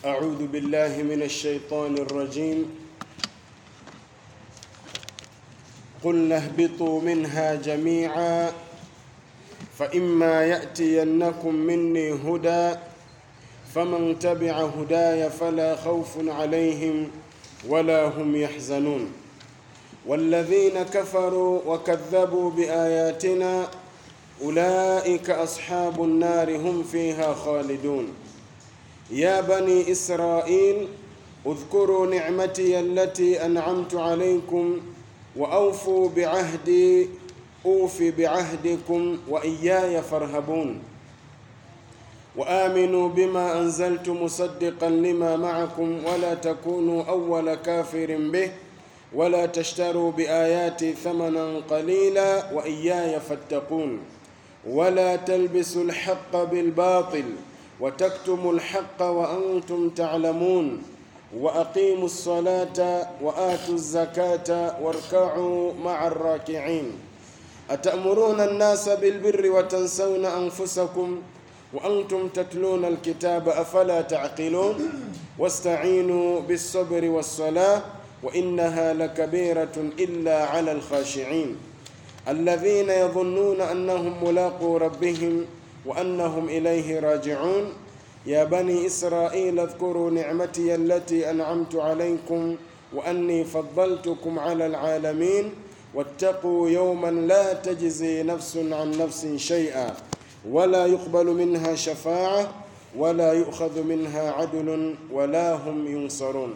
أعوذ بالله من الشيطان الرجيم قلنا اهبطوا منها جميعا فإما يأتينكم مني هدى فمن تبع هداي فلا خوف عليهم ولا هم يحزنون والذين كفروا وكذبوا بآياتنا أولئك أصحاب النار هم فيها خالدون يا بني إسرائيل اذكروا نعمتي التي أنعمت عليكم وأوفوا بعهدي أوف بعهدكم وإياي فارهبون وآمنوا بما أنزلت مصدقا لما معكم ولا تكونوا أول كافر به ولا تشتروا بآياتي ثمنا قليلا وإياي فاتقون ولا تلبسوا الحق بالباطل وتكتموا الحق وأنتم تعلمون وأقيموا الصلاة وآتوا الزكاة واركعوا مع الراكعين أتأمرون الناس بالبر وتنسون أنفسكم وأنتم تتلون الكتاب أفلا تعقلون واستعينوا بالصبر والصلاة وإنها لكبيرة إلا على الخاشعين الذين يظنون أنهم ملاقو ربهم وأنهم إليه راجعون يا بني إسرائيل اذكروا نعمتي التي أنعمت عليكم وأني فضلتكم على العالمين واتقوا يوما لا تجزي نفس عن نفس شيئا ولا يقبل منها شفاعة ولا يؤخذ منها عدل ولا هم ينصرون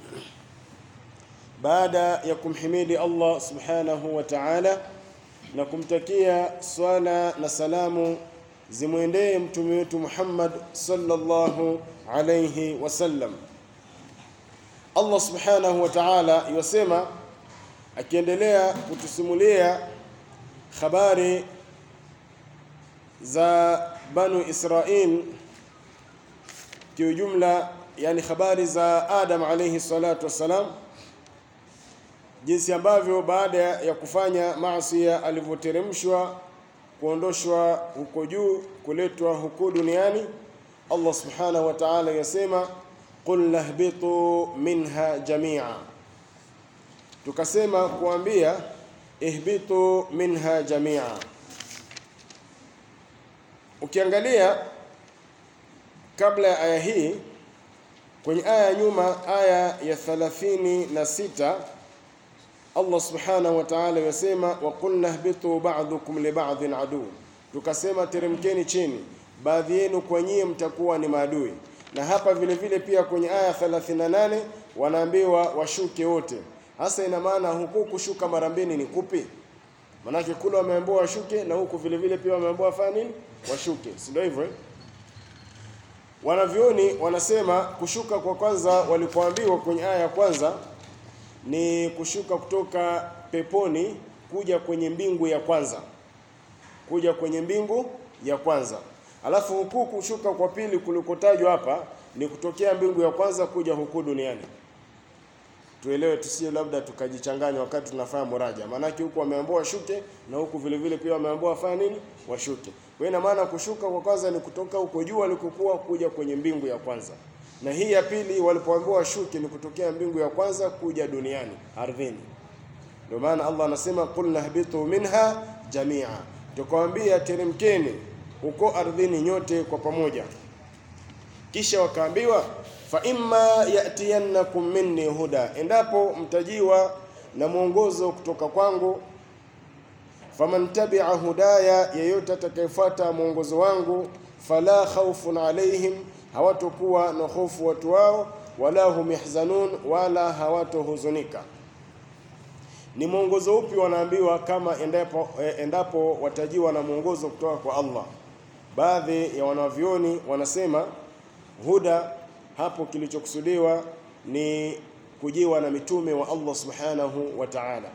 baada ya kumhimidi Allah subhanahu wa ta'ala na kumtakia swala na salamu zimwendee mtume wetu Muhammad sallallahu alayhi wasallam. Allah subhanahu wa ta'ala yasema akiendelea kutusimulia habari za Banu Israil kiujumla, yani habari za Adam alayhi salatu wassalam jinsi ambavyo baada ya kufanya maasi alivyoteremshwa kuondoshwa huko juu kuletwa huko duniani, Allah subhanahu wa ta'ala yasema qul nahbitu minha jamia, tukasema kuambia ihbitu minha jamia. Ukiangalia kabla ya aya hii kwenye aya ya nyuma, aya ya 36 Allah subhanahu wa ta'ala yasema wa qulna ihbitu ba'dukum li ba'din adu, tukasema teremkeni chini, baadhi yenu kwa nyie mtakuwa ni maadui. Na hapa vile vile pia kwenye aya 38 wanaambiwa washuke wote. Hasa ina maana huku kushuka mara mbili ni kupi? Manake kule wameambiwa washuke na huku vile vile pia wameambiwa fanya nini? Washuke, si ndio hivyo? Wanavyoni wanasema kushuka kwa kwanza walipoambiwa kwenye aya ya kwanza ni kushuka kutoka peponi kuja kwenye mbingu ya kwanza, kuja kwenye mbingu ya kwanza. Alafu huku kushuka kwa pili kulikotajwa hapa ni kutokea mbingu ya kwanza kuja huku duniani. Tuelewe, tusije labda tukajichanganya wakati tunafanya muraja, maanake huku wameambiwa washuke na huku vile vile pia wameambiwa wafanye nini? Washuke. Kwa ina maana kushuka kwa kwanza ni kutoka huko juu walikokuwa kuja kwenye mbingu ya kwanza na hii ya pili walipoambiwa washuke ni kutokea mbingu ya kwanza kuja duniani ardhini. Ndio maana Allah anasema qul nahbitu minha jamia, tukawaambia teremkeni huko ardhini nyote kwa pamoja. Kisha wakaambiwa fa imma yatiyannakum minni huda, endapo mtajiwa na mwongozo kutoka kwangu. Faman tabia hudaya, yeyote atakayefuata mwongozo wangu, fala khawfun alaihim hawatokuwa na hofu watu wao, wala hum yahzanun, wala hawatohuzunika. Ni mwongozo upi wanaambiwa kama endapo, endapo watajiwa na mwongozo kutoka kwa Allah? Baadhi ya wanavyoni wanasema huda hapo kilichokusudiwa ni kujiwa na mitume wa Allah subhanahu wa ta'ala,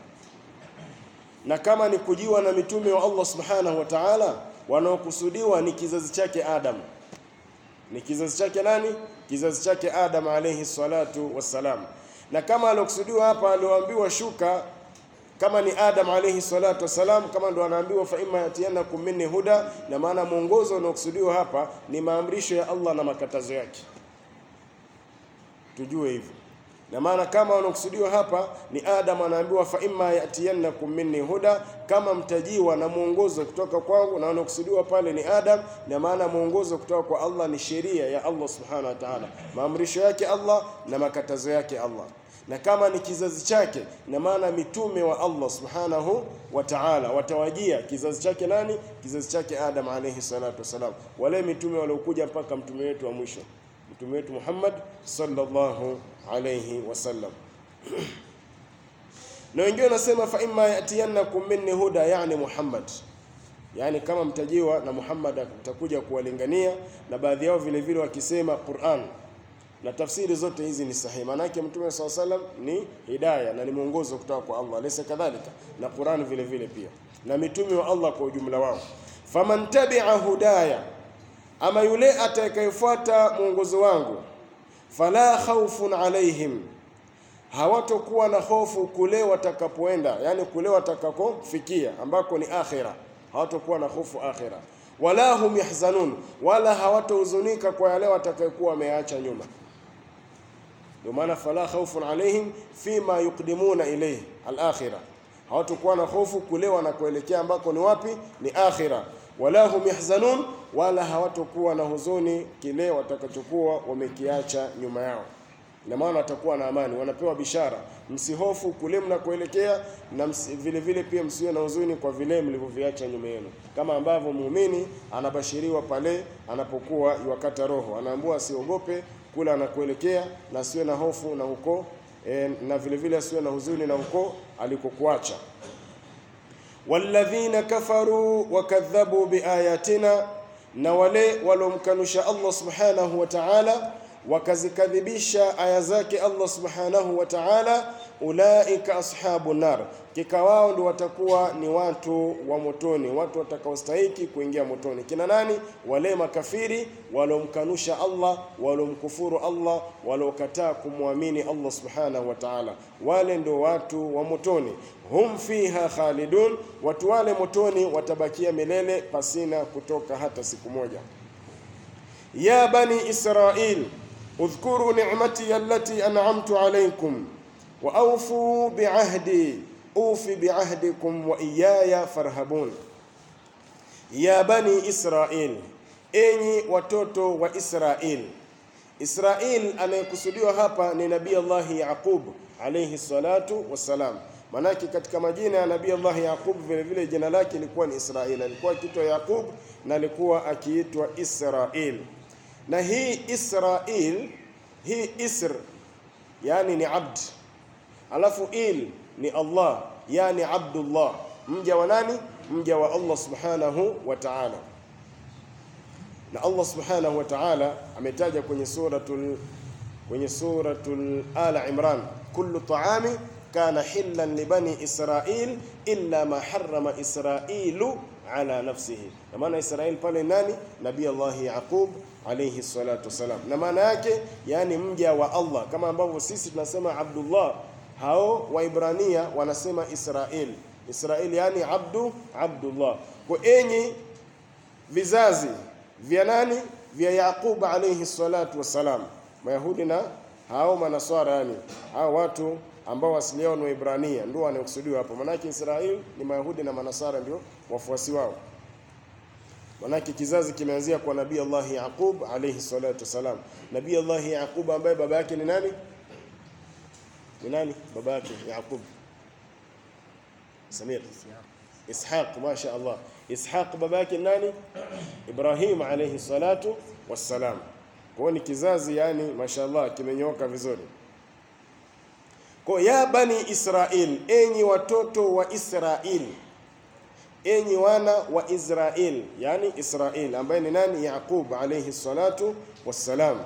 na kama ni kujiwa na mitume wa Allah subhanahu wa ta'ala, wanaokusudiwa ni kizazi chake Adam ni kizazi chake nani? Kizazi chake Adam alayhi salatu wassalam. Na kama aliokusudiwa hapa alioambiwa shuka kama ni Adam alayhi salatu wassalam, kama ndo anaambiwa fa imma yatiyanakum minni huda, na maana mwongozo unaokusudiwa hapa ni maamrisho ya Allah na makatazo yake. tujue hivyo na maana kama wanakusudiwa hapa ni Adam, anaambiwa fa imma yatiyannakum minni huda, kama mtajiwa na mwongozo kutoka kwangu. Na wanakusudiwa pale ni Adam, na maana mwongozo kutoka kwa Allah ni sheria ya Allah subhanahu wa ta'ala, maamrisho yake Allah na makatazo yake Allah. Na kama ni kizazi chake, na maana mitume wa Allah subhanahu wa ta'ala watawajia kizazi chake nani? Kizazi chake Adam alayhi salatu wasalam, wale mitume waliokuja mpaka mtume wetu wa mwisho mtume wetu Muhammad sallallahu alayhi wasallam. Na wengine wanasema fa imma yatiyannakum minni huda, yani Muhammad, yani kama mtajiwa na Muhammad atakuja kuwalingania, na baadhi yao vile vile wakisema Qur'an, na tafsiri zote hizi ni sahihi. Maana yake mtume sallallahu alayhi wasallam ni hidayah na ni mwongozo kutoka kwa Allah, laysa kadhalika, na Qur'an vile vile pia, na mitume wa Allah kwa ujumla wao. faman tabi'a hudaya ama yule atakayefuata mwongozo wangu, fala khawfun alaihim, hawatokuwa na hofu kule watakapoenda, yani kule watakakofikia ambako ni akhira, hawatokuwa na hofu akhira. Wala hum yahzanun, wala hawatohuzunika kwa yale watakayokuwa wameacha nyuma. Ndio maana fala khawfun alaihim fima yuqdimuna ilayhi al-akhirah, hawatokuwa na hofu kule wanakoelekea ambako ni wapi? Ni akhira wala hum yahzanun, wala hawatokuwa na huzuni kile watakachokuwa wamekiacha nyuma yao. Ina maana watakuwa na amani, wanapewa bishara, msihofu kule mnakoelekea, na msi, vile vile pia msiwe na huzuni kwa vile mlivyoviacha nyuma yenu, kama ambavyo muumini anabashiriwa pale anapokuwa iwakata roho, anaambiwa asiogope kule anakoelekea na asiwe na hofu na huko e, na vile vile asiwe na huzuni na huko alikokuacha walladhina kafaru wakadhabu biayatina, na wale waliomkanusha Allah subhanahu wa ta'ala wakazikadhibisha aya zake Allah subhanahu wa ta'ala, ulaika ashabu nar, kika wao ndio watakuwa ni watu wa motoni, watu watakaostahiki kuingia motoni. Kina nani? Wale makafiri waliomkanusha Allah, waliomkufuru Allah, waliokataa kumwamini Allah subhanahu wa ta'ala, wale ndio watu wa motoni. Hum fiha khalidun, watu wale motoni watabakia milele pasina kutoka hata siku moja. Ya bani Israil udhkuru ni'mati allati an'amtu alaykum wa awfu bi'ahdi ufi bi'ahdikum wa iyaya farhabun. Ya bani Israil, enyi watoto wa Israil. Israil anayekusudiwa hapa ni Nabii Allah Yaqub alayhi salatu wassalam. Manake katika majina ya Nabii Allah Yaqub vile vile jina lake lilikuwa ni Israil. Alikuwa akiitwa Yaqub na alikuwa akiitwa Israil. Na hii Israil, hii Isr yani ni abd, alafu il ni Allah yani Abdullah, mja wa nani? Mja wa Allah subhanahu wa ta'ala. Na Allah subhanahu wa ta'ala ametaja kwenye suratul kwenye suratul Ala Imran, kullu ta'ami kana hillan li bani Israil illa ma harrama Israilu ala nafsihi. Na maana Israil pale nani? Nabii Allah Yaqub alayhi salatu wasalam, na maana yake yani mja wa Allah, kama ambavyo sisi tunasema Abdullah, hao Waibrania wanasema Israil. Israil yani abdu Abdullah. Kwa enyi vizazi vya nani? Vya Yaqub alayhi salatu wassalam, Mayahudi na hao Manaswara, yani hao watu ambao asili yao ni Waibrania ndio wanaokusudiwa hapo. Manake Israel ni Mayahudi na Manasara ndio wafuasi wao. Manake kizazi kimeanzia kwa Nabii Allah Yaqub alayhi salatu wasalam. Nabii Allah Yaqub ambaye baba yake ni nani? Ni nani baba yake Yaqub? Samir. Ishaq, masha Allah. Ishaq baba yake ni nani? Ibrahim alayhi salatu wassalam. Kwa hiyo ni kizazi yani mashallah kimenyoka vizuri. Kwa ya bani Israil, enyi watoto wa Israil, enyi wana wa Israil, yani Israil ambaye ni nani? Yaqub alayhi salatu wassalam.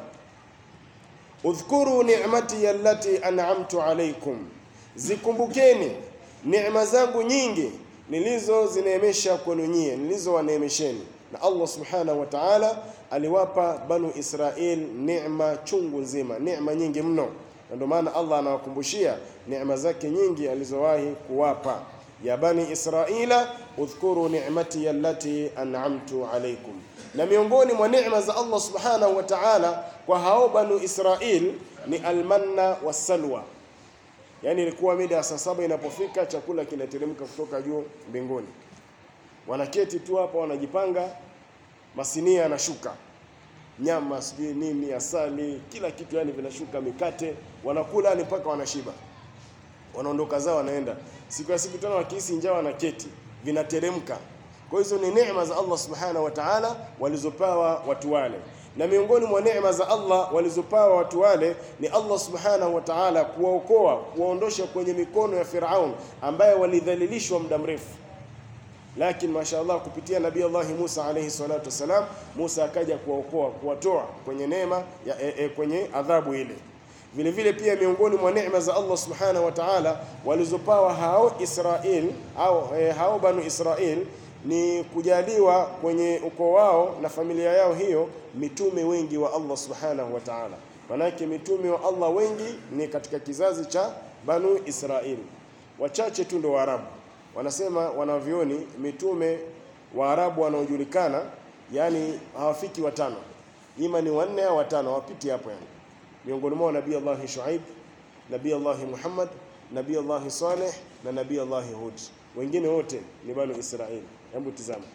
Udhkuru ni'mati allati an'amtu alaykum, zikumbukeni neema zangu nyingi nilizo zineemesha kwenu nyie, nilizowaneemesheni. Na Allah subhanahu wa ta'ala aliwapa banu Israil neema chungu nzima, neema nyingi mno na ndio maana Allah anawakumbushia neema zake nyingi alizowahi kuwapa. Ya bani Israila udhkuru ni'mati allati an'amtu alaykum, Na miongoni mwa neema za Allah subhanahu wa ta'ala kwa hao banu Israil ni almanna wassalwa, yaani ilikuwa mida ya saa saba inapofika chakula kinateremka kutoka juu mbinguni, wanaketi tu hapa wanajipanga, masinia yanashuka nyama sijui nini, asali, kila kitu, yani vinashuka, mikate, wanakula yani mpaka wanashiba, wanaondoka zao, wanaenda. Siku ya siku tena wakihisi njaa, wanaketi, vinateremka. Kwa hizo ni neema za Allah subhanahu wa ta'ala walizopawa watu wale, na miongoni mwa neema za Allah walizopawa watu wale ni Allah subhanahu wa ta'ala kuwaokoa, kuwaondosha kwenye mikono ya Firaun ambaye walidhalilishwa muda mrefu lakini mashaallah kupitia nabii Allah Musa alayhi salatu wasalam, Musa akaja kuwaokoa kuwatoa kwenye neema ya, e, e, kwenye adhabu ile. Vile vile pia miongoni mwa neema za Allah subhanahu wa ta'ala walizopawa hao Israel au e, hao banu Israel ni kujaliwa kwenye ukoo wao na familia yao hiyo mitume wengi wa Allah subhanahu wa ta'ala. Manake mitume wa Allah wengi ni katika kizazi cha banu Israel, wachache tu ndio Waarabu wanasema wanavyoni mitume wa Arabu wanaojulikana yani hawafiki watano, ima ni wanne au watano, hawapiti hapo yani. Miongoni mwao Nabii Allah Shuaib, Nabii Allah Muhammad, Nabii Allah Saleh na Nabii Allah Hud. Wengine wote ni banu Israeli. Hebu tizama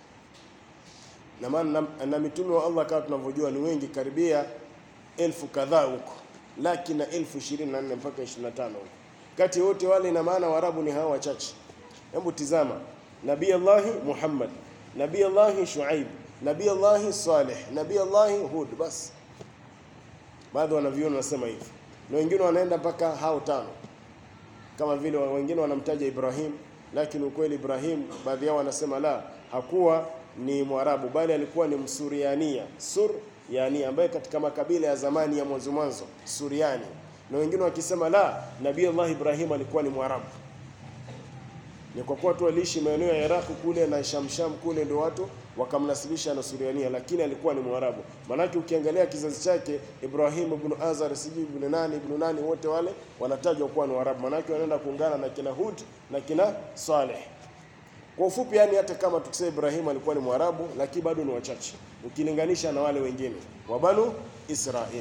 na maana na, na mitume wa Allah kama tunavyojua ni wengi, karibia elfu kadhaa huko, laki na elfu ishirini na nne mpaka 25 huko. Kati wote wale, ina maana Waarabu ni hawa wachache. Hebu tizama Nabii Allah Muhammad, Nabii Allah Shuaib, Nabii Allah Saleh, Nabii Allah Hud. Basi baadhi wanaviona wanasema hivi, na wengine wanaenda mpaka hao tano, kama vile wengine wanamtaja Ibrahim, lakini ukweli Ibrahim, baadhi yao wanasema la, hakuwa ni Mwarabu bali alikuwa ni Msuriania, sur yani, ambaye katika makabila ya zamani ya mwanzo mwanzo Suriani, na wengine wakisema la, Nabii Allah Ibrahim alikuwa ni Mwarabu ni kwa kuwa tu aliishi maeneo ya Iraq kule na Shamsham kule, ndio watu wakamnasibisha na Suriania, lakini alikuwa ni Mwarabu. Maanake ukiangalia kizazi chake Ibrahim ibn Azar, sijui ibn nani ibn nani, wote wale wanatajwa kuwa ni Waarabu, maanake wanaenda kuungana na kina Hud na kina Saleh. Kwa ufupi, yani hata kama tukisema Ibrahim alikuwa ni Mwarabu, lakini bado ni wachache ukilinganisha na wale wengine wa Banu Israeli.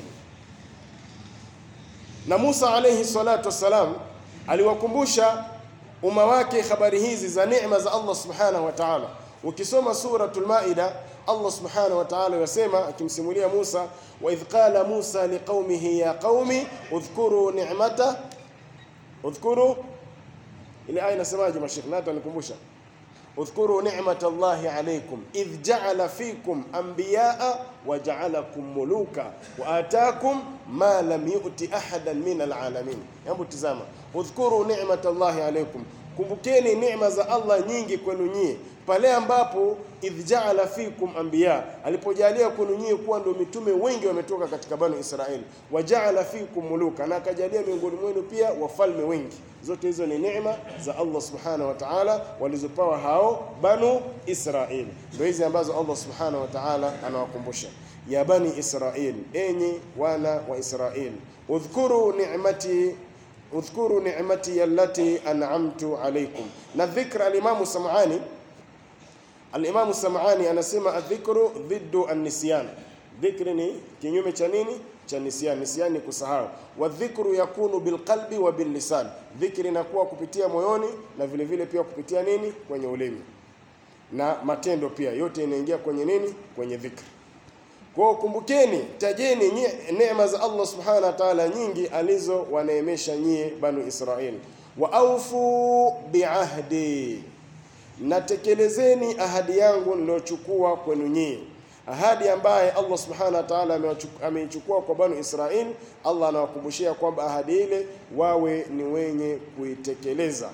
Na Musa alayhi salatu wassalam aliwakumbusha umma wake habari hizi za neema za Allah subhanahu wa ta'ala. Ukisoma suratul Maida, Allah subhanahu wa ta'ala yasema akimsimulia Musa, wa idh qala Musa liqaumihi ya qaumi udhkuru ni'mata udhkuru, ile aya inasemaje? Mashekh nata nikumbusha, udhkuru ni'mata Allahi alaykum idh ja'ala fikum anbiya'a wa ja'alakum muluka wa atakum ma lam yu'ti ahadan min alalamin. Hebu tizama, udhkuru ni'mata Allahi alaykum, kumbukeni neema za Allah nyingi kwenu nyie, pale ambapo idh ja'ala fikum anbiya, alipojalia kwenu nyie kuwa ndio mitume wengi wametoka katika banu Israeli, wa ja'ala fikum muluka, na akajalia miongoni mwenu pia wafalme wengi. Zote hizo ni neema za Allah subhanahu wa ta'ala walizopawa hao banu Israeli, ndio hizi ambazo Allah subhanahu wa ta'ala anawakumbusha ya bani Israil, enyi wana wa Israil, udhkuru ni'mati udhkuru ni'mati allati an'amtu alaykum. Na dhikra, alimamu Sam'ani alimamu Sam'ani anasema adhikru dhiddu an-nisyan, dhikri ni kinyume cha nini? Cha nisyan. Nisyan ni kusahau. Wa dhikru yakunu bilqalbi wa billisan, dhikri inakuwa kupitia moyoni na vile vile pia kupitia nini? Kwenye ulimi na matendo pia, yote inaingia kwenye nini? Kwenye dhikri. Kwa kumbukeni, tajeni neema za Allah subhanahu wa ta'ala nyingi alizo waneemesha nyie banu Israel. Wa aufu biahdi, natekelezeni ahadi yangu niliyochukua kwenu nyie, ahadi ambaye Allah subhanahu wa ta'ala ameichukua kwa banu Israel. Allah anawakumbushia kwamba ahadi ile wawe ni wenye kuitekeleza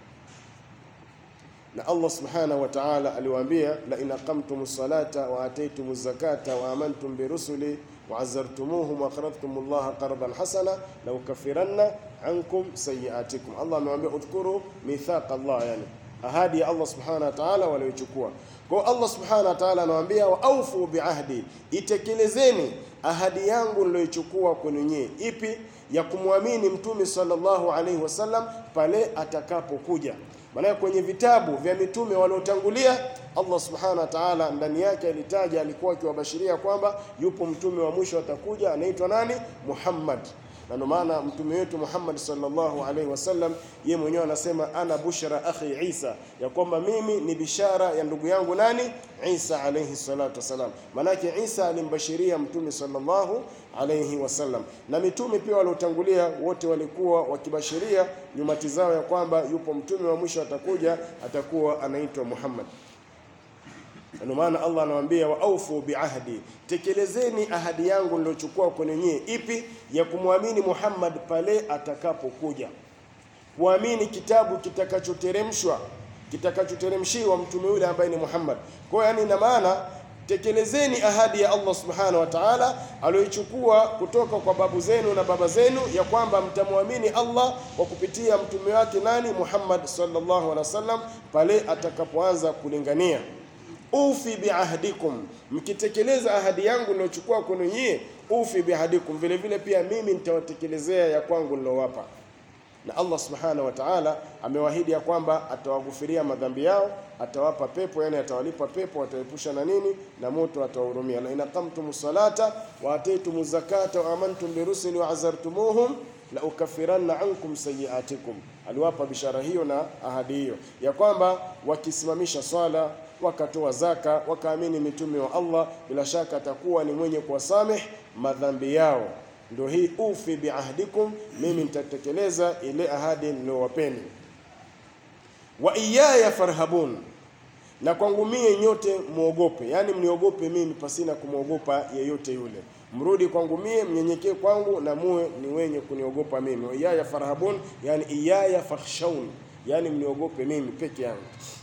na Allah subhanahu wa ta'ala aliwaambia, la in aqamtum salata wa ataytum zakata wa amantum bi rusuli wa azartumuhum wa qaradtum Allah qardan hasana la ukaffiranna ankum sayiatikum. Allah amewaambia udhkuru mithaq Allah, yani ahadi ya Allah subhanahu wa ta'ala waliochukua. Kwa Allah subhanahu wa ta'ala anawaambia wa aufu biahdi, itekelezeni ahadi yangu niliyochukua kwenu nyie. Ipi? ya kumwamini mtume sallallahu alaihi wasallam pale atakapokuja Maana kwenye vitabu vya mitume waliotangulia Allah subhanahu wa ta'ala ndani yake alitaja, alikuwa akiwabashiria kwamba yupo mtume wa mwisho atakuja, anaitwa nani? Muhammad. Na ndio maana mtume wetu Muhammad sallallahu alaihi wasallam yeye mwenyewe anasema ana bushra akhi Isa, ya kwamba mimi ni bishara ya ndugu yangu nani? Isa alaihi salatu wasalam. Maanake Isa alimbashiria mtume sallallahu alaihi wasallam, na mitume pia waliotangulia wote walikuwa wakibashiria nyumati zao ya kwamba yupo mtume wa mwisho atakuja, atakuwa anaitwa Muhammad. Ndio maana Allah anawaambia wa aufu biahdi, tekelezeni ahadi yangu niliochukua kwenu nyie. Ipi? Ya kumwamini Muhammad pale atakapokuja, kuamini kitabu kitakachoteremshwa kitakachoteremshiwa mtume yule ambaye ni Muhammad. Kwa hiyo yani, ina maana tekelezeni ahadi ya Allah subhanahu wa ta'ala aliyoichukua kutoka kwa babu zenu na baba zenu, ya kwamba mtamwamini Allah kwa kupitia mtume wake nani? Muhammad sallallahu alaihi wasallam, pale atakapoanza kulingania ufi biahdikum, mkitekeleza ahadi yangu niliyochukua kwenu nyie, ufi biahdikum, vile vile pia mimi nitawatekelezea ya kwangu nilowapa. Na Allah subhanahu wa ta'ala amewaahidi ya kwamba atawaghufiria madhambi yao, atawapa pepo, yani atawalipa pepo, ataepusha na nini na moto, atawahurumia. la in aqamtum salata wa ataytum zakata wa amantum birusuli wa azartumuhum la ukaffiranna ankum sayiatikum. Aliwapa bishara hiyo na ahadi hiyo ya kwamba wakisimamisha swala wakatoa zaka wakaamini mitume wa Allah, bila shaka atakuwa ni mwenye kuwasameh madhambi yao. Ndio hii ufi biahdikum, mimi nitatekeleza ile ahadi niliyowapeni. Wa iyaya farhabun, na kwangu mie nyote muogope, yaani mniogope mimi pasina kumwogopa yeyote yule. Mrudi kwangu mie, mnyenyekee kwangu na muwe ni wenye kuniogopa mimi. Wa iyaya farhabun, yani iyaya fakhshawun, yani mniogope mimi peke yangu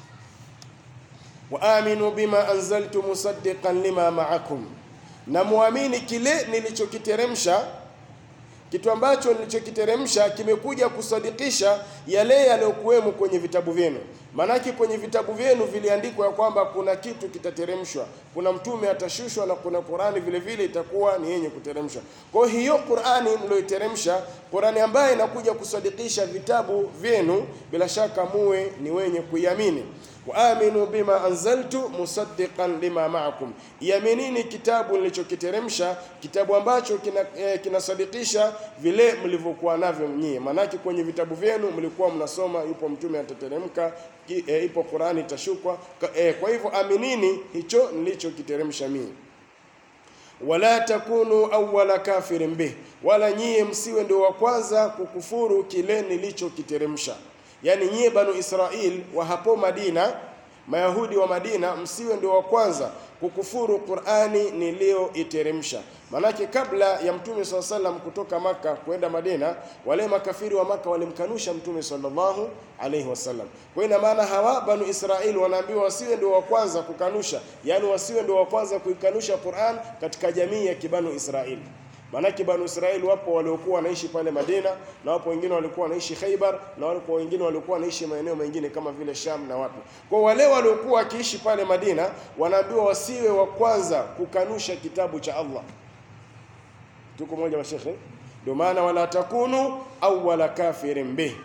wa aminu bima anzaltu musaddiqan lima ma'akum, na muamini kile nilichokiteremsha. Kitu ambacho nilichokiteremsha kimekuja kusadikisha yale yaliyokuwemo kwenye vitabu vyenu. Maanake kwenye vitabu vyenu viliandikwa ya kwamba kuna kitu kitateremshwa, kuna mtume atashushwa, na kuna Qurani vile vile itakuwa ni yenye kuteremshwa. Kwa hiyo Qurani mlioiteremsha, Qurani ambayo inakuja kusadikisha vitabu vyenu, bila shaka muwe ni wenye kuiamini wa aminu bima anzaltu musaddiqan lima ma'akum, iaminini kitabu nilichokiteremsha, kitabu ambacho kinasadikisha kina vile mlivyokuwa navyo nyie. Maanake kwenye vitabu vyenu mlikuwa mnasoma yupo mtume atateremka, e, ipo Qurani itashukwa. E, kwa hivyo aminini hicho nilichokiteremsha mimi wala takunu awwala kafirin bih, wala nyie msiwe ndio wa kwanza kukufuru kile nilichokiteremsha. Yaani nyie Banu Israil wa hapo Madina, Mayahudi wa Madina, msiwe ndio wa kwanza kukufuru Qur'ani niliyoiteremsha. Manake kabla ya Mtume swalla sallam kutoka Maka kwenda Madina, wale makafiri wa Maka walimkanusha Mtume sallallahu alaihi wasallam. Kwa ina maana hawa Banu Israil wanaambiwa wasiwe ndio wa kwanza kukanusha, yaani wasiwe ndio wa kwanza kuikanusha Qur'an katika jamii ya kibanu Israil. Maanake Banu Israeli wapo waliokuwa wanaishi pale Madina na wapo wengine walikuwa wanaishi Khaibar na wapo wengine walikuwa wanaishi maeneo mengine kama vile Sham na wapi. Kwa wale waliokuwa wakiishi pale Madina wanaambiwa wasiwe wa kwanza kukanusha kitabu cha Allah. Tuko moja mashekhe? Ndio maana wala takunu awwala kafirin bih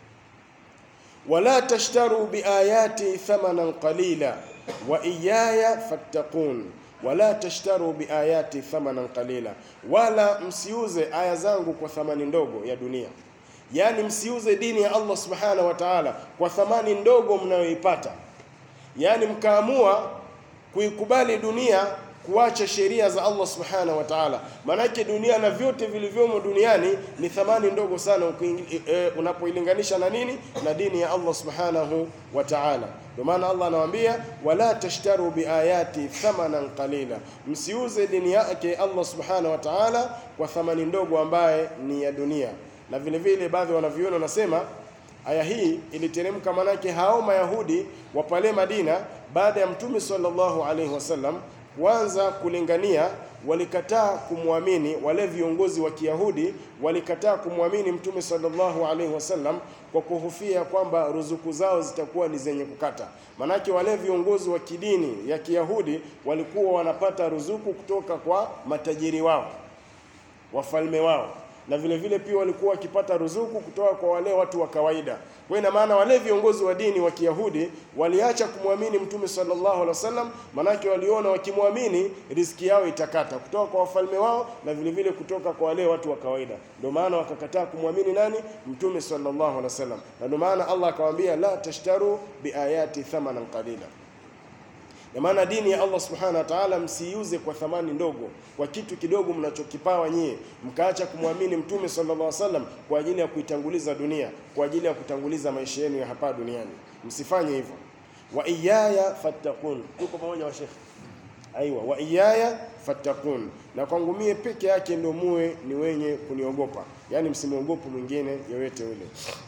wala tashtaru biayati thamanan qalila wa iyaya fattaqun wala tashtaru biayati thamanan qalila, wala msiuze aya zangu kwa thamani ndogo ya dunia. Yaani msiuze dini ya Allah subhanahu wa ta'ala kwa thamani ndogo mnayoipata, yaani mkaamua kuikubali dunia kuacha sheria za Allah subhanahu wa ta'ala. Maanake dunia na vyote vilivyomo duniani ni thamani ndogo sana e, unapoilinganisha na nini? Na dini ya Allah subhanahu wa ta'ala. Ndio maana Allah anawaambia wala tashtaru biayati thamanan qalila, msiuze dini yake Allah subhanahu wa ta'ala kwa thamani ndogo ambaye ni ya dunia. Na vile vile baadhi wanavyuoni wanasema aya hii iliteremka, manake hao Mayahudi wa pale Madina baada ya Mtume sallallahu alaihi wasallam kuanza kulingania, walikataa kumwamini. Wale viongozi wa Kiyahudi walikataa kumwamini Mtume sallallahu alaihi wasallam kwa kuhofia kwamba ruzuku zao zitakuwa ni zenye kukata. Manake wale viongozi wa kidini ya Kiyahudi walikuwa wanapata ruzuku kutoka kwa matajiri wao, wafalme wao na vile vile pia walikuwa wakipata ruzuku kutoka kwa wale watu wa kawaida. Kwa ina maana wale viongozi wa dini wa Kiyahudi waliacha kumwamini Mtume sallallahu alaihi wasallam, manake waliona wakimwamini riziki yao itakata kutoka kwa wafalme wao na vile vile kutoka kwa wale watu wa kawaida. Ndio maana wakakataa kumwamini nani? Mtume sallallahu alaihi wasallam, na ndio maana Allah akawaambia la tashtaru biayati thamanan qalila na maana dini ya Allah subhanahu wa ta'ala msiiuze kwa thamani ndogo, kwa kitu kidogo mnachokipawa nyie, mkaacha kumwamini Mtume sallallahu alaihi wasallam kwa ajili ya kuitanguliza dunia, kwa ajili ya kutanguliza maisha yenu ya hapa duniani. Msifanye hivyo. Wa iyaya fattakun, tuko pamoja wa Sheikh? Aiwa, wa iyaya fattakun, na kwangu mie peke yake ndio muwe ni wenye kuniogopa, yaani msimwogope mwingine yoyote yule.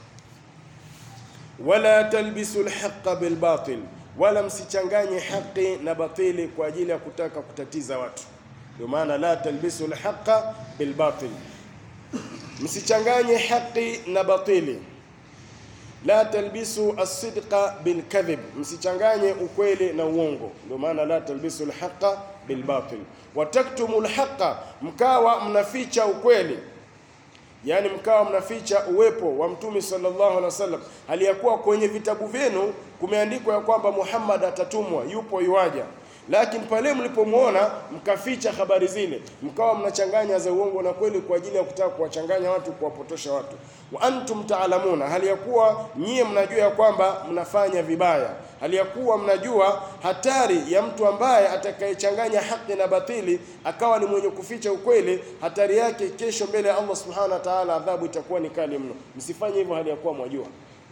Wala talbisu alhaqa bilbatil wala msichanganye haki na batili kwa ajili ya kutaka kutatiza watu. Ndio maana la talbisu alhaqa bilbatil, msichanganye haki na batili. La talbisu as-sidqa bilkadhib, msichanganye ukweli na uongo. Ndio maana la talbisu alhaqa bilbatil. Wataktumu alhaqa, mkawa mnaficha ukweli yaani mkawa mnaficha uwepo wa mtume sallallahu alaihi wasallam, hali ya kuwa kwenye vitabu vyenu kumeandikwa ya kwamba Muhammad atatumwa, yupo yuaja, lakini pale mlipomwona mkaficha habari zile, mkawa mnachanganya za uongo na kweli kwa ajili ya kutaka kuwachanganya watu, kuwapotosha watu. Wa antum taalamuna, hali ya kuwa nyie mnajua ya kwamba mnafanya vibaya, hali ya kuwa mnajua hatari ya mtu ambaye atakayechanganya haki na batili akawa ni mwenye kuficha ukweli, hatari yake kesho mbele ya Allah subhanahu wa ta'ala, adhabu itakuwa ni kali mno. Msifanye hivyo hali ya kuwa mwajua.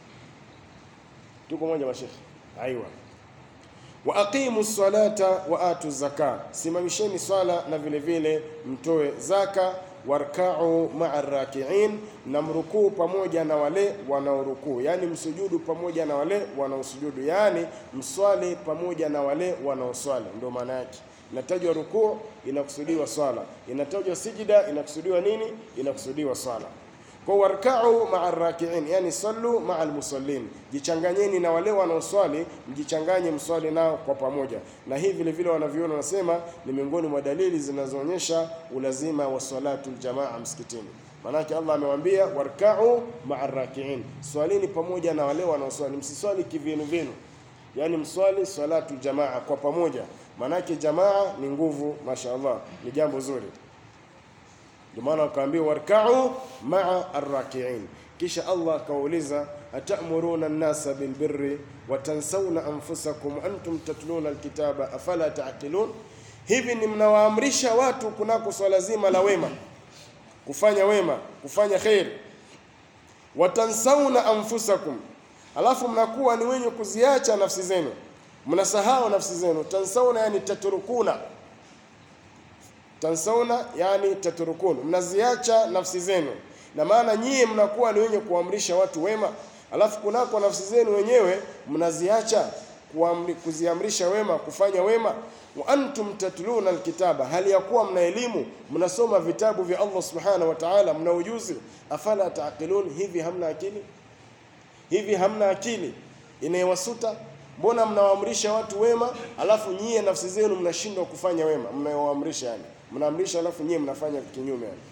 Tuko moja mashekhe? Aiwa. Wa aqimu salata wa atu zaka, simamisheni swala na vile vile mtoe zaka. Warkau maa rakiin, na mrukuu pamoja na wale wanaorukuu, yaani msujudu pamoja na wale wanaosujudu, yaani mswali pamoja na wale wanaoswali. Ndio maana yake. Inatajwa rukuu, inakusudiwa swala. Inatajwa sijida, inakusudiwa nini? Inakusudiwa swala. Kwa warkau maa rakiin, yani sallu maa almusallin, jichanganyeni na wale wanaoswali, mjichanganye mswali nao kwa pamoja. Na hii vile vile wanaviona wanasema ni miongoni mwa dalili zinazoonyesha ulazima wa salatu aljamaa msikitini. Maanake Allah amewaambia warkau maa rakiin, swalini pamoja na wale wanaoswali, msiswali kivyenu vyenu, yani mswali salatu jamaa kwa pamoja. Maanake jamaa ni nguvu, mashaallah, ni jambo zuri. Ndio maana wakaambiwa warkau maa arrakiin. Kisha Allah akawauliza atamuruna nnasa bilbirri watansawna anfusakum antum tatluna alkitaba afala taqilun, hivi ni mnawaamrisha watu kunako swala zima la wema, kufanya wema, kufanya kheri. Watansawna anfusakum, alafu mnakuwa ni wenye kuziacha nafsi zenu, mnasahau nafsi zenu. Tansawna yani tatrukuna tansauna yani taturukun, mnaziacha nafsi zenu, na maana nyie mnakuwa ni wenye kuamrisha watu wema, alafu kunako nafsi zenu wenyewe mnaziacha kuziamrisha wema, kufanya wema. Wa antum tatluna alkitaba, hali ya kuwa mna elimu, mnasoma vitabu vya Allah subhanahu wa ta'ala, mna ujuzi. Afala taqilun, hivi hamna akili? Hivi hamna akili inayowasuta? Mbona mnawaamrisha watu wema, alafu nyie nafsi zenu mnashindwa kufanya wema mnayowaamrisha yani mnaamrisha alafu nyie mnafanya kinyume yani.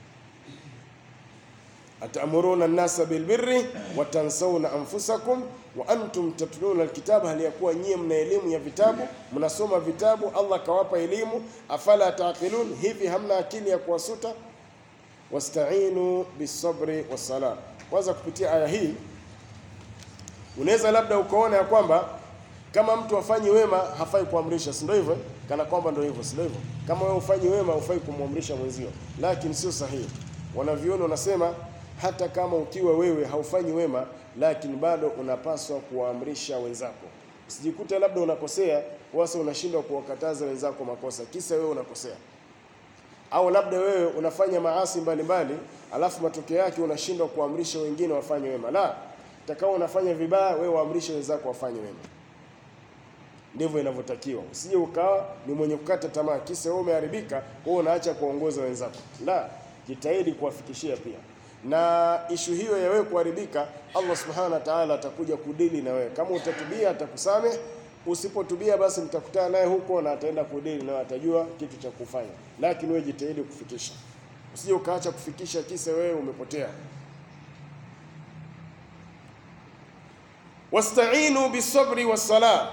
Atamuruna nnasa bilbirri wa tansawna anfusakum wa antum tatluna alkitaba, hali ya kuwa nyie mna elimu ya vitabu, mnasoma vitabu, Allah kawapa elimu. Afala taqilun, hivi hamna akili ya kuwasuta? Wasta'inu bisabri wassala. Kwanza kupitia aya hii unaweza labda ukaona ya kwamba kama mtu afanyi wema hafai kuamrisha, si ndio hivyo? Kana kwamba ndio hivyo, si ndio hivyo? Kama wewe ufanyi wema hufai kumwamrisha mwenzio, lakini sio sahihi. Wanaviona wanasema hata kama ukiwa wewe haufanyi wema, lakini bado unapaswa kuwaamrisha wenzako. Usijikute labda unakosea wasa unashindwa kuwakataza wenzako makosa, kisa wewe unakosea, au labda wewe unafanya maasi mbalimbali, alafu matokeo yake unashindwa kuamrisha wengine wafanye wema. La, takao unafanya vibaya, wewe waamrishe wenzako wafanye wema. Ndivyo inavyotakiwa. Usije ukawa ni mwenye kukata tamaa, kisa wewe umeharibika, wewe unaacha kuongoza wenzako. La, jitahidi kuwafikishia pia. Na ishu hiyo ya wewe kuharibika, Allah subhanahu wa ta'ala atakuja kudili na wewe. Kama utatubia atakusamehe, usipotubia basi mtakutana naye huko na ataenda kudili na atajua kitu cha kufanya, lakini wewe jitahidi kufikisha. usije ukaacha kufikisha kisa wewe umepotea. Wasta'inu bisabri wassala,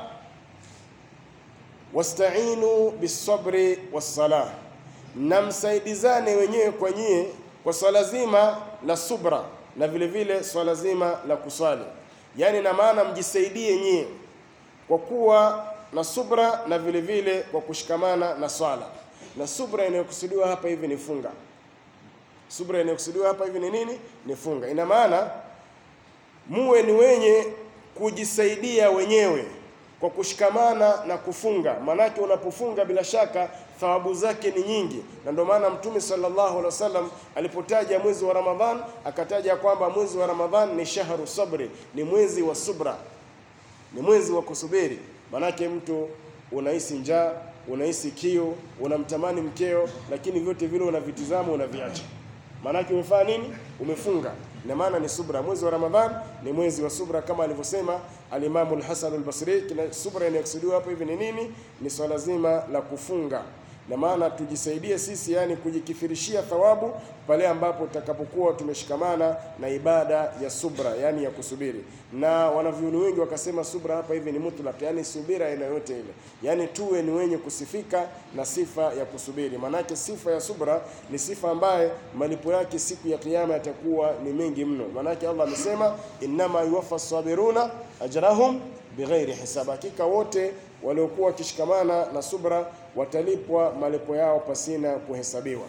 wasta'inu bisabri wassala, na msaidizane wenyewe kwa nyie kwa swala zima la subra na vile vile swala zima la kuswali, yaani na maana mjisaidie nyie kwa kuwa na subra na vile vile kwa kushikamana na swala. Na subra inayokusudiwa hapa hivi ni funga. Subra inayokusudiwa hapa hivi ni nini? Ni funga. Ina maana muwe ni wenye kujisaidia wenyewe kwa kushikamana na kufunga. Maanake unapofunga bila shaka thawabu zake ni nyingi, na ndio maana Mtume sallallahu alaihi wasallam alipotaja mwezi wa Ramadhan akataja kwamba mwezi wa Ramadhan ni shahru sabri, ni mwezi wa subra, ni mwezi wa kusubiri. Maanake mtu unahisi njaa, unahisi kiu, unamtamani mkeo, lakini vyote vile unavitizama, unaviacha. Maanake umefanya nini? Umefunga. Ina maana ni subra. Mwezi wa Ramadhan ni mwezi wa subra, kama alivyosema alimamu al-Hasan al-Basri. Kina subra inayokusudiwa hapa hivi ni nini? Ni swala zima la kufunga na maana tujisaidie sisi, yani kujikithirishia thawabu pale ambapo tutakapokuwa tumeshikamana na ibada ya subra, yani ya kusubiri. Na wanavyuoni wengi wakasema subra hapa hivi ni mutlaq, yani subira aina yote ile, yani tuwe ni wenye kusifika na sifa ya kusubiri. Maanake sifa ya subra ni sifa ambaye malipo yake siku ya Kiyama yatakuwa ni mengi mno. Maanake Allah amesema innama yuwaffa sabiruna ajrahum bighairi hisab, hakika wote waliokuwa wakishikamana na subra watalipwa malipo yao pasina kuhesabiwa.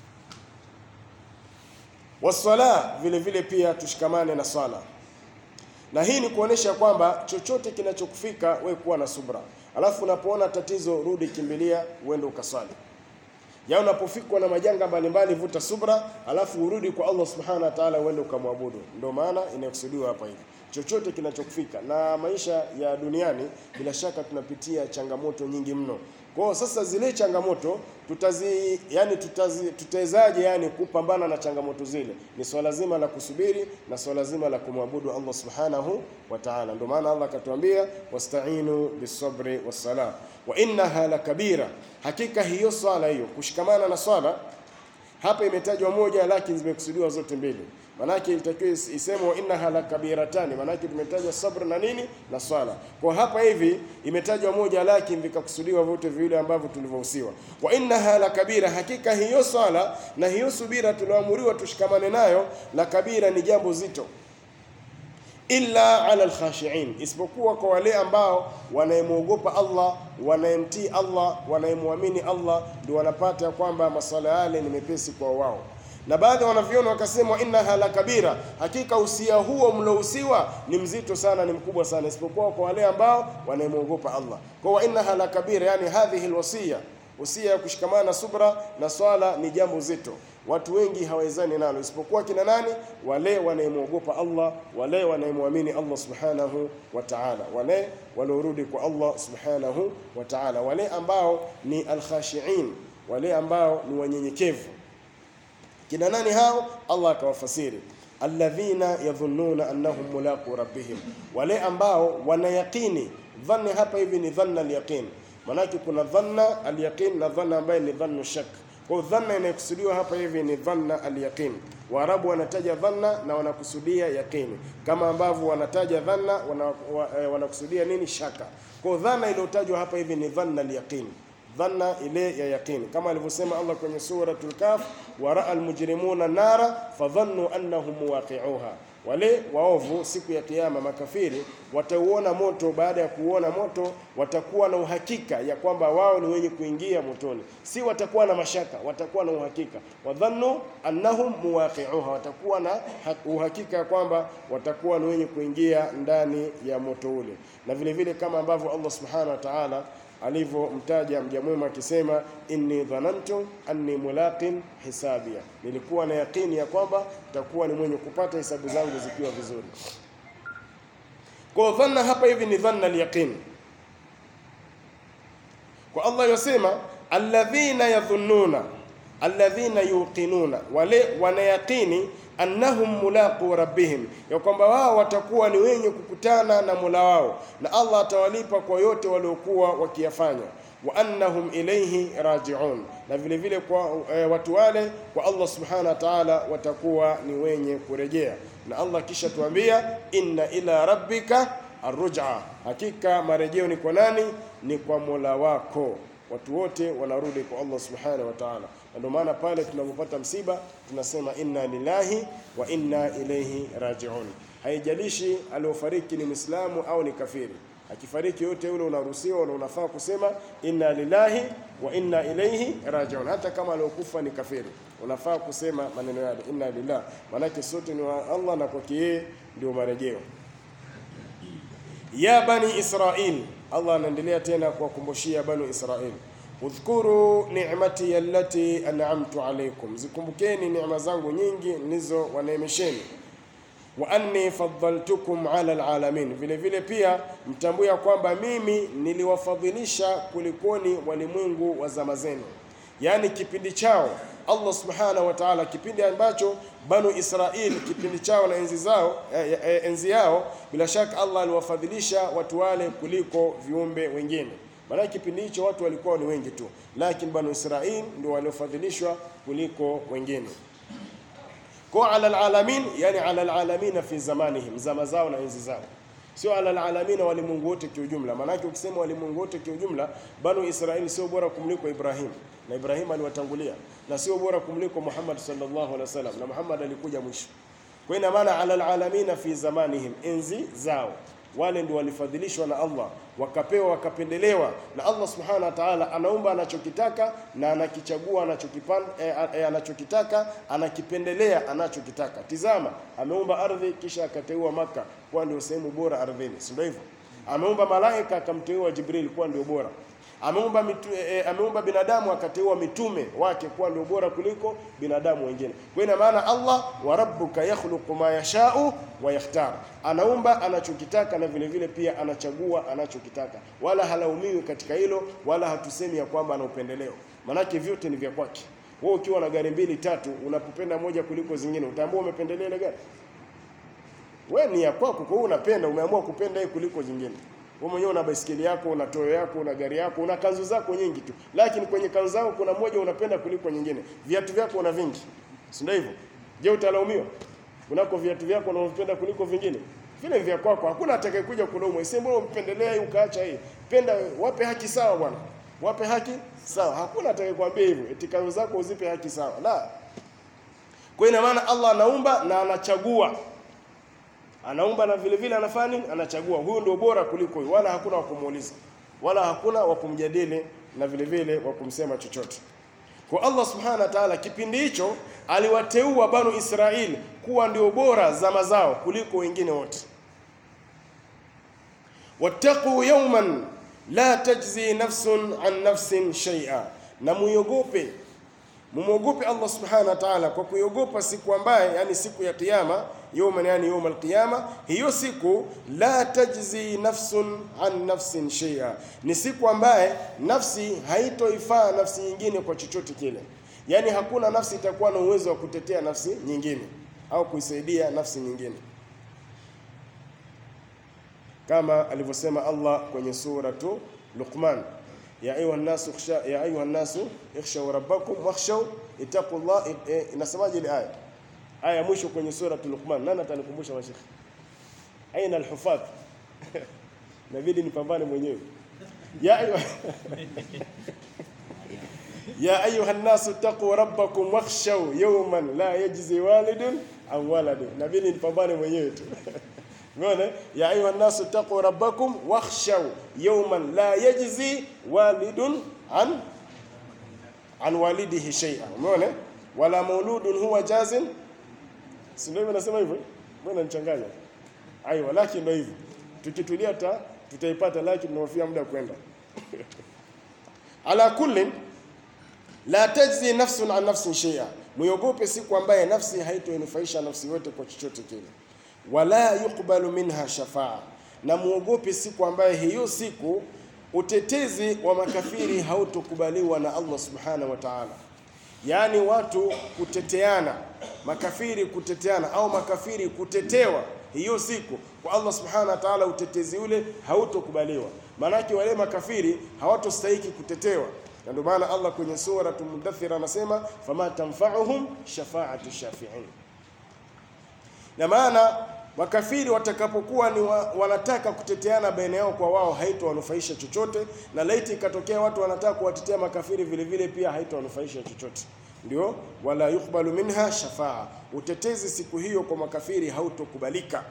Wasala, vile vile pia tushikamane na swala, na hii ni kuonesha kwamba chochote kinachokufika wewe kuwa na subra, alafu unapoona tatizo rudi, kimbilia uende ukaswali. Ya unapofikwa na majanga mbalimbali, vuta subra, alafu urudi kwa Allah subhanahu wa ta'ala, uende ukamwabudu. Ndio maana inayokusudiwa hapa hivi chochote kinachokufika na maisha ya duniani, bila shaka tunapitia changamoto nyingi mno. Kwa hiyo sasa zile changamoto tutazi yani tutazi tutawezaje yani kupambana na changamoto zile? Ni swala zima la kusubiri na swala zima la kumwabudu Allah subhanahu wa ta'ala. Ndio maana Allah akatuambia wasta'inu bisabri wassala wa innaha lakabira, hakika hiyo swala hiyo kushikamana na swala hapa imetajwa moja, lakini zimekusudiwa zote mbili. Manake ilitakiwa iseme wa innaha la kabiratani, manake tumetajwa sabr na nini na swala. Kwa hapa hivi imetajwa moja, lakini vikakusudiwa vyote viwili ambavyo tulivyohusiwa. Wa innaha la kabira, hakika hiyo swala na hiyo subira tulioamuriwa tushikamane nayo, la kabira ni jambo zito illa ala alkhashiin, isipokuwa kwa wale ambao wanayemwogopa Allah, wanayemtii Allah, wanayemwamini Allah, ndio wanapata kwamba maswala yale ni mepesi kwa wao. Na baadhi wanavyona wakasema innaha la kabira, hakika usia huo mlousiwa ni mzito sana, ni mkubwa sana, isipokuwa kwa wale ambao wanayemwogopa Allah. Kwa wa innaha la kabira, yani hadhihi alwasiya, usia ya kushikamana na subra na swala ni jambo zito watu wengi hawawezani nalo isipokuwa kina nani? Wale wanayemwogopa Allah, wale wanayemwamini Allah subhanahu wa ta'ala, wale waliorudi kwa Allah subhanahu wa ta'ala, wale ambao ni alkhashiin, wale ambao ni wanyenyekevu. Kina nani hao? Allah akawafasiri alladhina yadhunnuna annahum mulaqu rabbihim, wale ambao wanayaqini. Dhanni hapa hivi ni dhanna alyaqin, manake kuna dhanna alyaqin na dhanna ambaye ni dhannu shak kwa dhanna inayokusudiwa hapa hivi ni dhanna alyaqin. Waarabu wanataja dhanna na wanakusudia yaqini, kama ambavyo wanataja dhanna wanakusudia wana nini? Shaka. Kwa dhanna iliyotajwa hapa hivi ni dhanna alyaqin, dhanna ile ya yaqini, kama alivyosema Allah kwenye suratul Kaf, waraa almujrimuna nara fadhannu annahum muwaqi'uha wale waovu siku ya Kiyama, makafiri watauona moto. Baada ya kuuona moto, watakuwa na uhakika ya kwamba wao ni wenye kuingia motoni, si watakuwa na mashaka, watakuwa na uhakika. Wadhannu annahum muwaqi'uha, watakuwa na uhakika ya kwamba watakuwa ni wenye kuingia ndani ya moto ule. Na vile vile kama ambavyo Allah subhanahu wa ta'ala alivyomtaja mja mwema akisema, inni dhanantu anni mulaqin hisabia, nilikuwa na yakini ya kwamba takuwa ni mwenye kupata hesabu zangu zikiwa vizuri. Kwa dhanna hapa hivi ni dhanna alyaqin. Kwa Allah yosema alladhina yadhunnuna alladhina yuqinuna, wale wanayaqini annahum mulaqu rabbihim, ya kwamba wao watakuwa ni wenye kukutana na Mola wao na Allah atawalipa kwa yote waliokuwa wakiyafanya. wa annahum ilayhi raji'un, na vile vile kwa e, watu wale kwa Allah subhanahu wa ta'ala watakuwa ni wenye kurejea. Na Allah kisha tuambia inna ila rabbika arruj'a, hakika marejeo ni kwa nani? Ni kwa Mola wako. Watu wote wanarudi kwa Allah subhanahu wa ta'ala, na ndio maana pale tunapopata msiba tunasema inna lillahi wa inna ilayhi raji'un. Haijalishi aliofariki ni Muislamu au ni kafiri, akifariki yote yule unaruhusiwa na unafaa kusema inna lillahi wa inna ilayhi raji'un. Hata kama aliokufa ni kafiri, unafaa kusema maneno yale inna lillahi, maanake sote ni wa Allah na kwake yeye ndio marejeo. Ya bani Israil, Allah anaendelea tena kuwakumbushia bani Israil, udhkuru ni'mati allati an'amtu alaykum, zikumbukeni neema zangu nyingi nilizo waneemesheni wa anni faddaltukum ala alalamin, vile vile pia mtambue ya kwamba mimi niliwafadhilisha kulikoni walimwengu wa zama zenu, yaani kipindi chao Allah subhanahu wa ta'ala, kipindi ambacho banu Israil kipindi chao na enzi zao eh, eh, enzi yao, bila shaka Allah aliwafadhilisha watu wale kuliko viumbe wengine. Maana kipindi hicho watu walikuwa ni wengi tu, lakini banu Israil ndio waliofadhilishwa kuliko wengine kwa ala alalamin, yani ala alalamina fi zamanihim, zama zao na enzi zao, sio ala alalamina walimwengu wote kiujumla. Maanake ukisema walimwengu wote kiujumla, banu Israili sio bora kumliko Ibrahim, na Ibrahim aliwatangulia, na sio bora kumliko Muhammad sallallahu alaihi wasallam, na Muhammad alikuja mwisho. Kwa ina maana ala alalamina fi zamanihim, enzi zao wale ndio walifadhilishwa na Allah wakapewa wakapendelewa na Allah subhanahu wa ta'ala. Anaumba anachokitaka na anakichagua anachokipan, eh, eh, anachokitaka anakipendelea anachokitaka. Tizama, ameumba ardhi kisha akateua Maka kuwa ndio sehemu bora ardhini, si ndio hivyo? Ameumba malaika akamteua Jibril kuwa ndio bora ameumba mitu, e, ameumba binadamu akateua mitume wake kuwa ndio bora kuliko binadamu wengine. Kwa ina maana Allah wa rabbuka yakhluqu ma yashau wa yakhtar, anaumba anachokitaka na vile vile pia anachagua anachokitaka, wala halaumiwi katika hilo, wala hatusemi ya kwamba ana upendeleo, manake vyote ni vya kwake. Wewe ukiwa na gari mbili tatu, unapopenda moja kuliko zingine, utaambua umependelea ile gari? Wewe ni ya kwako, kwa hiyo unapenda, umeamua kupenda hii kuliko zingine. Wewe mwenyewe una baisikeli yako, una toyo yako, una gari yako, una kanzu zako nyingi tu, lakini kwenye kanzu zako kuna moja unapenda kuliko nyingine. Viatu vyako una vingi, si ndio hivyo? Je, utalaumiwa unako viatu vyako unavyopenda kuliko vingine? Vile vya kwako, hakuna atakayekuja kulaumu. Iseme mbona umpendelea hii ukaacha hii. Penda, wape haki sawa bwana, wape haki sawa. Hakuna atakayekwambia hivyo eti kanzu zako uzipe haki sawa, la. Kwa ina maana Allah anaumba na anachagua anaumba na vile vile anafanya nini? Anachagua, huyu ndio bora kuliko huyu, wala hakuna wa kumuuliza, wala hakuna wa kumjadili na vile vile wa kumsema chochote. Kwa Allah subhanahu wa ta'ala, kipindi hicho aliwateua banu Israili kuwa ndio bora zama zao kuliko wengine wote. wattaqu yawman la tajzi nafsun an nafsin shay'a, na muiogope mumwogope Allah subhanahu wa ta'ala kwa kuiogopa siku ambaye, yani siku ya Kiyama, yawman, yani yawm alqiyama. Hiyo siku la tajzi nafsun an nafsin shay'a, ni siku ambaye nafsi haitoifaa nafsi nyingine kwa chochote kile, yani hakuna nafsi itakuwa na uwezo wa kutetea nafsi nyingine au kuisaidia nafsi nyingine, kama alivyosema Allah kwenye suratu Luqman ya ayuha nasu khsha ya ayuha nasu ikhshaw rabbakum wakhshaw ittaqullah. E, inasemaje ile aya? Aya ya mwisho kwenye sura Luqman. Nani atanikumbusha mashekhi? Aina alhufadh? Inabidi nipambane mwenyewe. Ya ayuha ya ayuha nasu ittaqu rabbakum wakhshaw yawman la yajzi walidun an waladin. Inabidi nipambane mwenyewe tu. Umeona? Ya ayuha nasu taqu rabbakum wakhshaw yawman la yajzi walidun an an walidihi shay'a. Umeona? Wala mauludun huwa jazin. Si ndio nasema hivyo? Mbona nichanganya? Aiwa, lakini ndio hivyo. Tukitulia ta tutaipata, lakini tunahofia muda kwenda. Ala kulli la tajzi nafsun an nafsin shay'a. Muogope siku ambaye nafsi haitoinufaisha nafsi yote kwa chochote kile wala yuqbalu minha shafaa, na muogope siku ambaye hiyo siku utetezi wa makafiri hautokubaliwa na Allah subhanahu wa ta'ala. Yaani watu kuteteana, makafiri kuteteana au makafiri kutetewa hiyo siku kwa Allah subhanahu wa ta'ala, utetezi ule hautokubaliwa. maanake wale makafiri hawatostahiki kutetewa na ndio maana Allah kwenye sura Mudaththir anasema fama tanfa'uhum shafa'atu shafi'in na maana makafiri watakapokuwa ni wa, wanataka kuteteana baina yao kwa wao haitowanufaisha chochote, na laiti ikatokea watu wanataka kuwatetea makafiri vile vile pia haitowanufaisha chochote. Ndio wala yukbalu minha shafaa, utetezi siku hiyo kwa makafiri hautokubalika.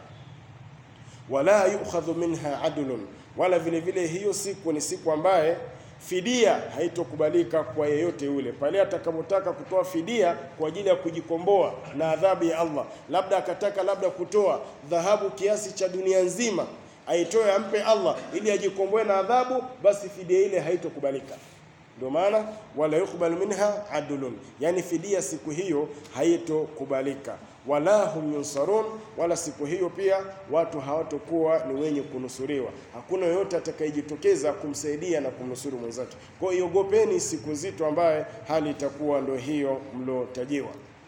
Wala yukhadhu minha adlun, wala vile vile hiyo siku ni siku ambaye fidia haitokubalika kwa yeyote yule pale atakapotaka kutoa fidia kwa ajili ya kujikomboa na adhabu ya Allah, labda akataka labda kutoa dhahabu kiasi cha dunia nzima aitoe ampe Allah ili ajikomboe na adhabu, basi fidia ile haitokubalika. Ndio maana wala yukbalu minha adlun, yani fidia siku hiyo haitokubalika. Wala hum yunsarun, wala siku hiyo pia watu hawatokuwa ni wenye kunusuriwa. Hakuna yoyote atakayejitokeza kumsaidia na kumnusuru mwenzake. Kwa hiyo iogopeni siku nzito ambaye hali itakuwa ndio hiyo mlotajiwa.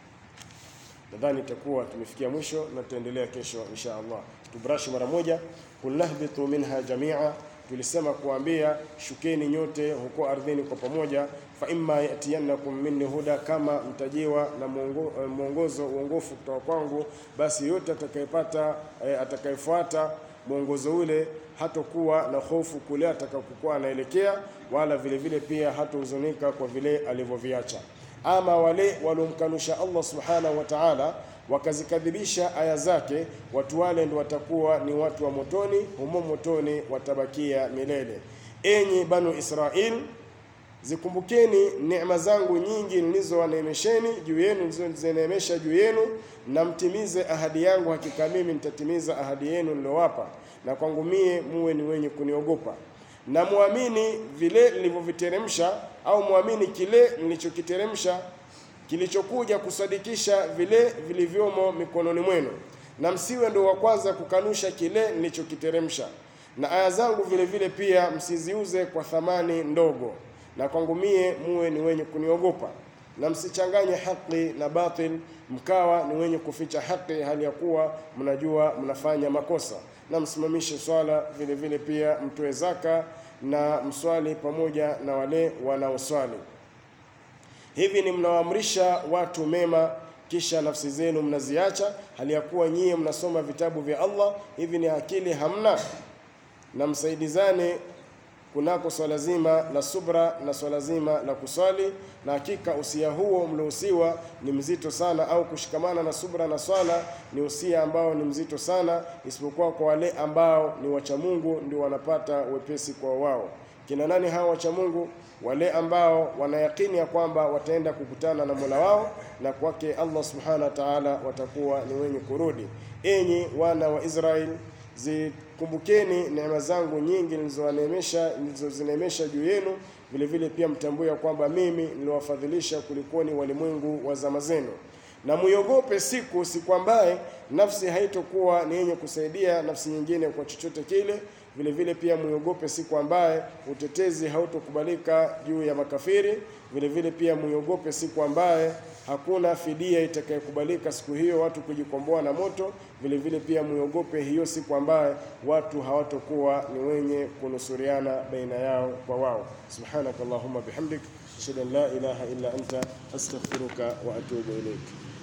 Nadhani itakuwa tumefikia mwisho na tutaendelea kesho insha Allah. Tubrashi mara moja, kulnahbitu minha jamia tulisema kuambia shukeni nyote huko ardhini kwa pamoja. fa imma yatiyannakum minni huda, kama mtajiwa na mwongo, mwongozo uongofu kutoka kwangu, basi yote atakayepata eh, atakayefuata mwongozo ule hatokuwa na hofu kule atakapokuwa anaelekea, wala vile vile pia hatohuzunika kwa vile alivyoviacha. Ama wale waliomkanusha Allah subhanahu wa ta'ala wakazikadhibisha aya zake, watu wale ndio watakuwa ni watu wa motoni, humo motoni watabakia milele. Enyi Banu Israil, zikumbukeni neema zangu nyingi nilizowaneemesheni juu yenu, nilizozineemesha juu yenu, na mtimize ahadi yangu, hakika mimi nitatimiza ahadi yenu niliyowapa, na kwangu mie muwe ni wenye kuniogopa na muamini vile nilivyoviteremsha, au muamini kile nilichokiteremsha kilichokuja kusadikisha vile vilivyomo mikononi mwenu, na msiwe ndio wa kwanza kukanusha kile nilichokiteremsha. Na aya zangu vile vile pia msiziuze kwa thamani ndogo, na kwangu mie muwe ni wenye kuniogopa, na msichanganye haki na batil, mkawa ni wenye kuficha haki hali ya kuwa mnajua mnafanya makosa. Na msimamishe swala vile vile pia mtoe zaka na mswali pamoja na wale wanaoswali. Hivi ni mnawaamrisha watu mema, kisha nafsi zenu mnaziacha, hali ya kuwa nyie mnasoma vitabu vya Allah. Hivi ni akili hamna? Na msaidizane kunako swala zima la subra na swala zima la kuswali, na hakika usia huo mliohusiwa ni mzito sana, au kushikamana na subra na swala ni usia ambao ni mzito sana, isipokuwa kwa wale ambao ni wacha Mungu ndio wanapata wepesi kwa wao. Kina nani hawa wacha Mungu? Wale ambao wanayakini ya kwamba wataenda kukutana na Mola wao na kwake Allah subhanahu wa ta'ala watakuwa ni wenye kurudi. Enyi wana wa Israeli, zikumbukeni neema zangu nyingi nilizowaneemesha nilizozineemesha juu yenu, vile vile pia mtambue ya kwamba mimi niliwafadhilisha kulikoni walimwengu wa zama zenu na muiogope siku siku ambaye nafsi haitokuwa ni yenye kusaidia nafsi nyingine kwa chochote kile. Vile vile pia muiogope siku ambaye utetezi hautokubalika juu ya makafiri. Vile vile pia muiogope siku ambaye hakuna fidia itakayokubalika siku hiyo, watu kujikomboa na moto. Vile vile pia muiogope hiyo siku ambaye watu hawatokuwa ni wenye kunusuriana baina yao kwa wao. Subhanakallahumma bihamdik ashhadu an la ilaha illa anta astaghfiruka wa atubu ilaik.